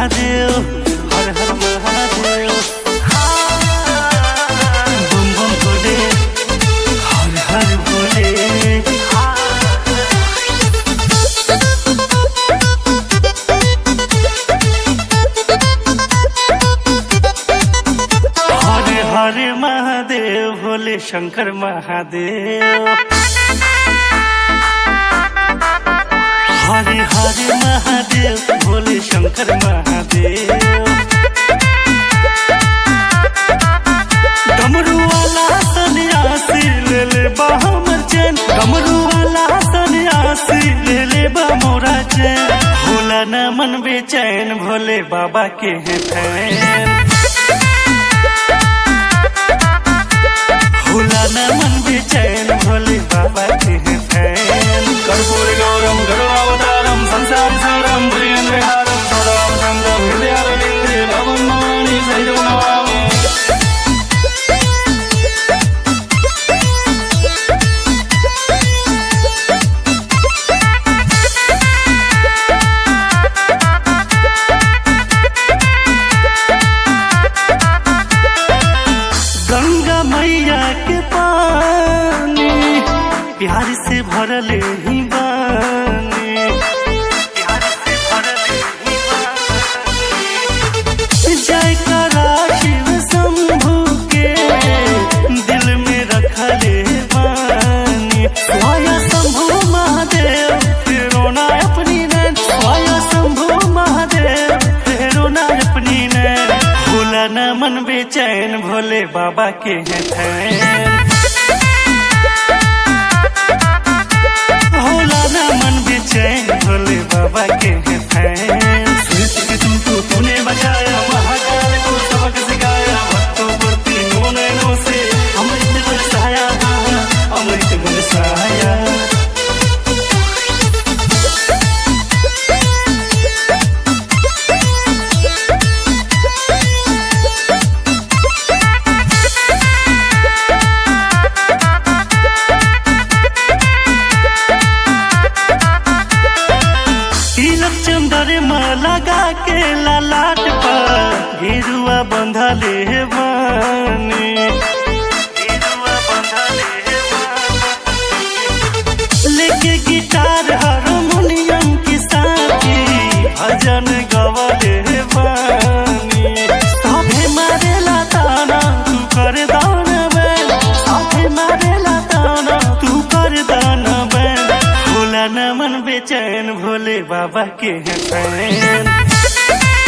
महादेव हर हर महादेव बम बम भोले हर हर भोले हरे हरे महादेव भोले शंकर महादेव हरे हरे महादेव भोले शंकर महादेव डमरू वाला सन्यासी ले ले बा हमर चैन डमरू वाला सन्यासी ले ले बा मोरा चैन भोला न मन बेचैन भोले बाबा के हैं फैन भोला न मन बेचैन भोले बाबा के हैं फैन कर्पूर गौरम गरुड़ावतारम संसार सारम प्रियन विहारम सदा संगम हृदयारविंदे भवन मानि सहितम नमामि गंगा मैया के पानी प्यार से भरले ही बानी प्यार से भरले ही बानी जय करा शिव शंभु के दिल में रखले बानी स्वाया शंभु महादेव फेरो ना अपनी नैन स्वाया शंभु महादेव फेरो ना अपनी नैन भोला न मन बेचैन भोले बाबा के हैं फैन भोला न मन बेचैन भोले बाबा के हैं फैन सृष्टि के तुमको तूने बचाया महाकाल को सबक सिखाया भक्तों पर तीनों नैनों से अमृत बरसाया अमृत बरसाया तिलक चंदर लगा के ललाट पर गिरुआ बंधले बानी गिरुआ बंधले बानी। लेके गिटार हारमोनियम की साथी भजन गवले बानी साथे मारेला ताना तू कर दान बैन साथे मारेला ताना तू कर दान बैन भोला न मन बेचैन भोले बाबा के हैं फैन